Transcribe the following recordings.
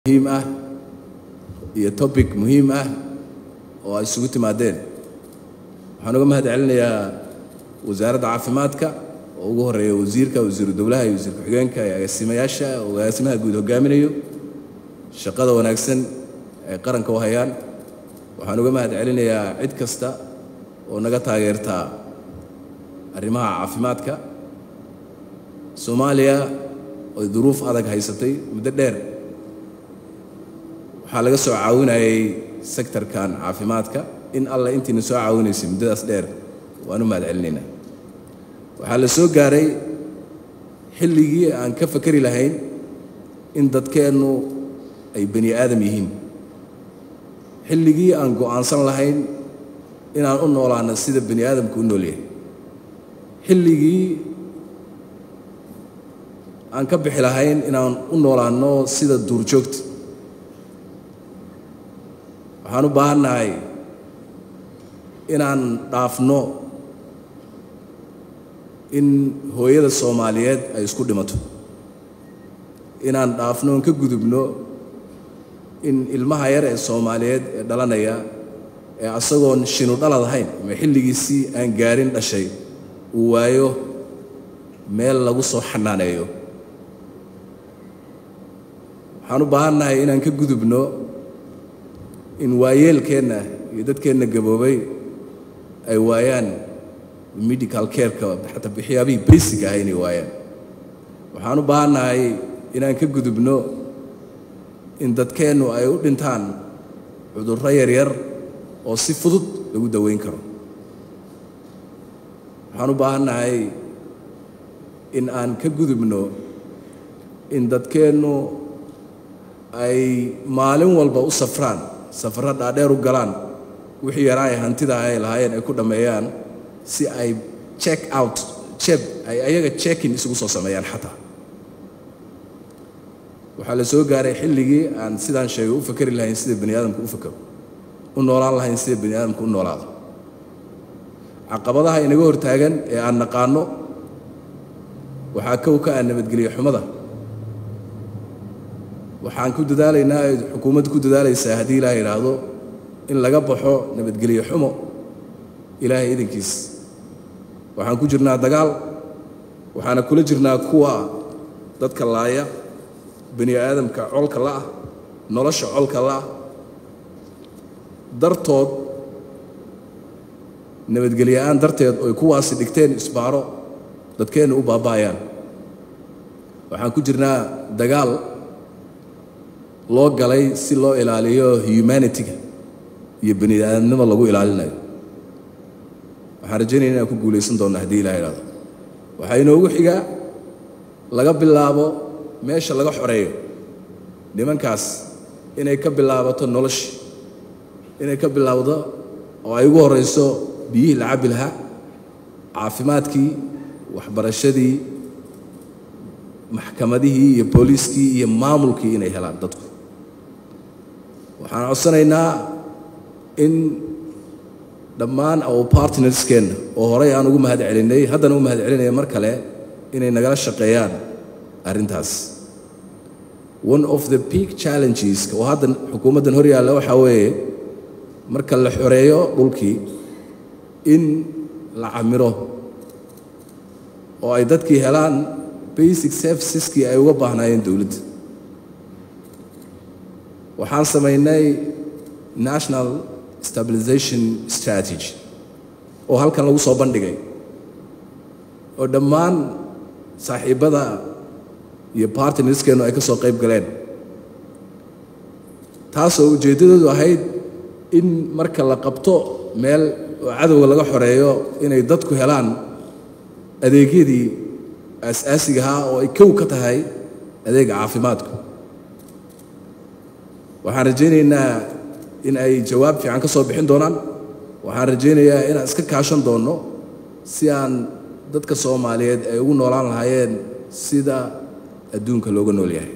muhiim ah iyo topic muhiim ah oo ay isugu timaadeen waxaan uga mahad celinayaa wasaaradda caafimaadka oo ugu horeeya wasiirka wasiiru dowlaha iyo wasiir ku-xigeenka iyo agaasimayaasha oo agaasimaha guud hogaaminayo shaqada wanaagsan ay qaranka u hayaan waxaan uga mahad celinayaa cid kasta oo naga taageertaa arrimaha caafimaadka soomaaliya oy duruuf adag haysatay muddo dheer waxaa laga soo caawinayay sektorkan caafimaadka in alla intiina soo caawinaysay muddadaas dheer waan u mahad celinaynaa waxaa la soo gaaray xilligii aan ka fakari lahayn in dadkeennu ay bani aadam yihiin xilligii aan go'aansan lahayn inaan u noolaano sida bani aadamku u nool yahay xilligii aan ka bixi lahayn inaan u noolaanno sida duurjoogta waxaan u baahannahay inaan dhaafno in hooyada soomaaliyeed ay isku dhimato inaan dhaafno on ka gudubno in ilmaha yar ee soomaaliyeed ee dhalanaya ee asagoon shinu dhalad ahayn ama xilligiisii aan gaarin dhashay uu waayo meel lagu soo xanaaneeyo waxaan u baahannahay inaan ka gudubno in waayeelkeenna iyo dadkeenna gaboobay ay waayaan medical careka xataa waxyaabihii basic ah inay waayaan waxaan u baahannahay inaan ka gudubno in dadkeennu ay u dhintaan cudurro yaryar oo si fudud lagu daweyn karo waxaan u baahannahay in aan ka gudubno in dadkeennu ay maalin walba u safraan safarro dhaadheer u galaan wixii yaraa ay hantida ay lahaayeen ay ku dhammeeyaan si ay check out jeb ay ayaga checkin isugu soo sameeyaan xataa waxaa la soo gaaray xilligii aan sidaan sheegay u fakari lahayn sida bani aadamku u fakaro u noolaan lahayn sida bani aadamku u noolaado caqabadaha inaga hortaagan ee aan naqaano waxaa kow ka ah nabadgelyo xumada waxaan ku dadaalaynaa ay xukuumaddu ku dadaalaysaa haddii ilaah yidhaahdo in laga baxo nabadgelyo xumo ilaahay idankiis waxaan ku jirnaa dagaal waxaana kula jirnaa kuwa dadka laaya bani aadamka colka la'ah nolosha colka la'ah dartood nabadgelyo-aan darteed oy kuwaasi dhigteen isbaaro dadkeenna u baaba'ayaan waxaan ku jirnaa dagaal loo galay si loo ilaaliyo humanitiga iyo bani aadamnimo lagu ilaalinayo waxaan rajaynaya inaan ku guulaysan doonno haddii ilah ihahdo waxaa inoogu xigaa laga bilaabo meesha laga xoreeyo nimankaas inay ka bilaabato noloshii inay ka bilaabdo oo ay ugu horrayso biyihii la cabbi lahaa caafimaadkii waxbarashadii maxkamadihii iyo booliiskii iyo maamulkii inay helaan dadku waxaan codsanaynaa in dhammaan our partnerskeenna oo horey aan ugu mahad celinay haddana u mahad celinaya mar kale inay nagala shaqeeyaan arrintaas one of the peak challenges oo hadda xukuumaddan hor yaalla waxaa weeye marka la xoreeyo dhulkii in la camiro oo ay dadkii helaan basic serviceskii ay uga baahnaayeen dowladda waxaan samaynay national stabilization strategy oo halkan lagu soo bandhigay oo dhammaan saaxiibbada iyo bartnerskeennu ay ka soo qayb galeen taasoo ujeeddadoodu ahayd in marka la qabto meel oo cadowga laga xoreeyo inay dadku helaan adeegyadii aas-aasiga ahaa oo ay kow ka tahay adeega caafimaadku waxaan rajaynaynaa in ay jawaab fiican ka soo bixin doonaan waxaan rajaynayaa inaan iska kaashan doonno si aan dadka soomaaliyeed ay ugu noolaan lahaayeen sida adduunka looga nool yahay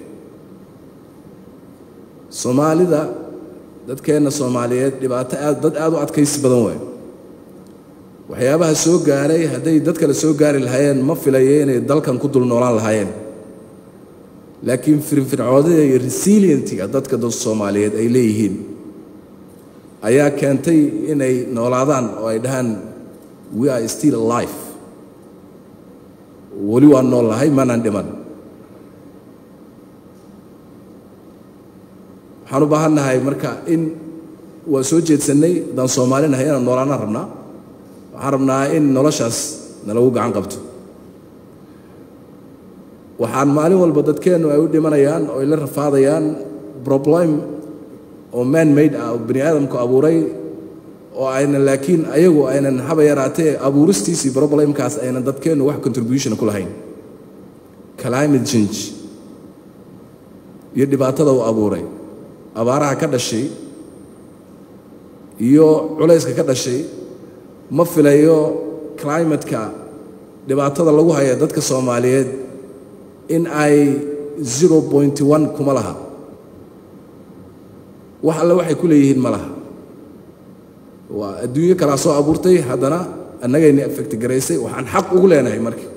soomaalida dadkeenna soomaaliyeed dhibaato aad dad aad u adkaysi badan waay waxyaabaha soo gaaray hadday dad kale soo gaari lahaayeen ma filayo inay dalkan ku dul noolaan lahaayeen laakiin firfircoodida iyo resilientiga dadka dad soomaaliyeed ay leeyihiin ayaa keentay inay noolaadaan oo ay dhahaan we are still alive weli waan nool lahay manaan dhiman waxaan u baahan nahay marka in waa soo jeedsannay haddaan soomaalinahay inaan noolaanaan rabnaa waxaan rabnaa in noloshaas nalagu gacan qabto waxaan maalin walba dadkeennu ay u dhimanayaan oo ay la rafaadayaan problem oo man made ah oo bani aadamku abuuray oo aynan laakiin ayagu aynan haba yaraatee abuuristiisii problemkaas aynan dadkeennu wax contribution ku lahayn climate change iyo dhibaatada uu abuuray abaaraha ka dhashay iyo culayska ka dhashay ma filayo climatka dhibaatada lagu haya dadka soomaaliyeed in ay zero point one kuma laha wax alle waxay ku leeyihiin ma laha waa adduunyo kalaa soo abuurtay haddana annagayna affecti garaysay waxaan xaq ugu leenahay marka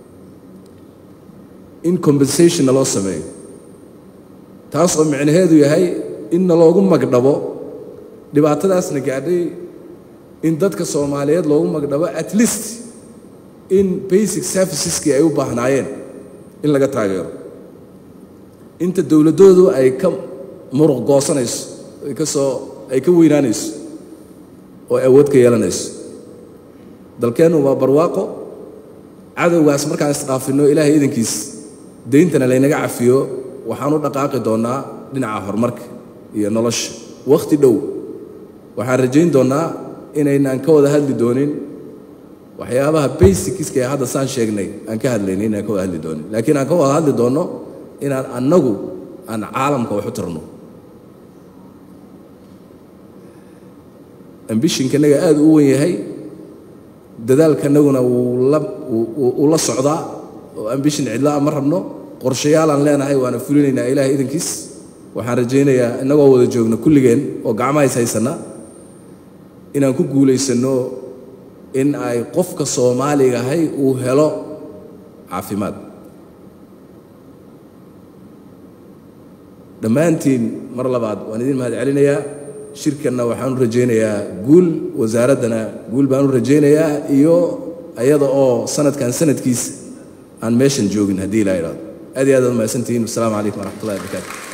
in compensation naloo sameeyo taas oo micnaheedu yahay in naloogu magdhabo dhibaatadaasna gaadhay in dadka soomaaliyeed loogu magdhabo at least in basic serviceskii ay u baahnaayeen in laga taageero inta dowladdoodu ay ka muruq goosanayso ay ka soo ay ka weynaanayso oo ay awood ka yeelanayso dalkeennu waa barwaaqo cadowgaas markaan isdhaafinno ilaahay idankiis deyntana laynaga cafiyo waxaan u dhaqaaqi doonnaa dhinaca horumarka iyo nolosha wakhti dhow waxaan rajayn doonnaa inaynaan ka wada hadli doonin waxyaabaha basicska ee hadda saan sheegnay aan ka hadlaynin inaan ka wada hadli doonin laakiin aan ka wada hadli doonno inaan annagu aan caalamka wax u tarno ambishinkanaga aad u wen yahay dadaalkanaguna wuu la socdaa oo ambishin cidlaa ma rabno qorshayaalaan leenahay waana fulinaynaa ilaahay idankiis waxaan rajaynayaa innagoo wada joogno kulligeen oo gacmahays haysanna inaan ku guulaysanno in ay qofka soomaaligahay uu helo caafimaad dhammaantiin mar labaad waan idin mahad celinayaa shirkanna waxaan u rajaynayaa guul wasaaraddana guul baan u rajaynayaa iyo ayada oo sanadkan sanadkiisa aan meeshan joogin haddii ilaa idhaado aad iyo aad aad mahadsantihiin wasalaamu calaykum waraxmat ullahi wabarakaatu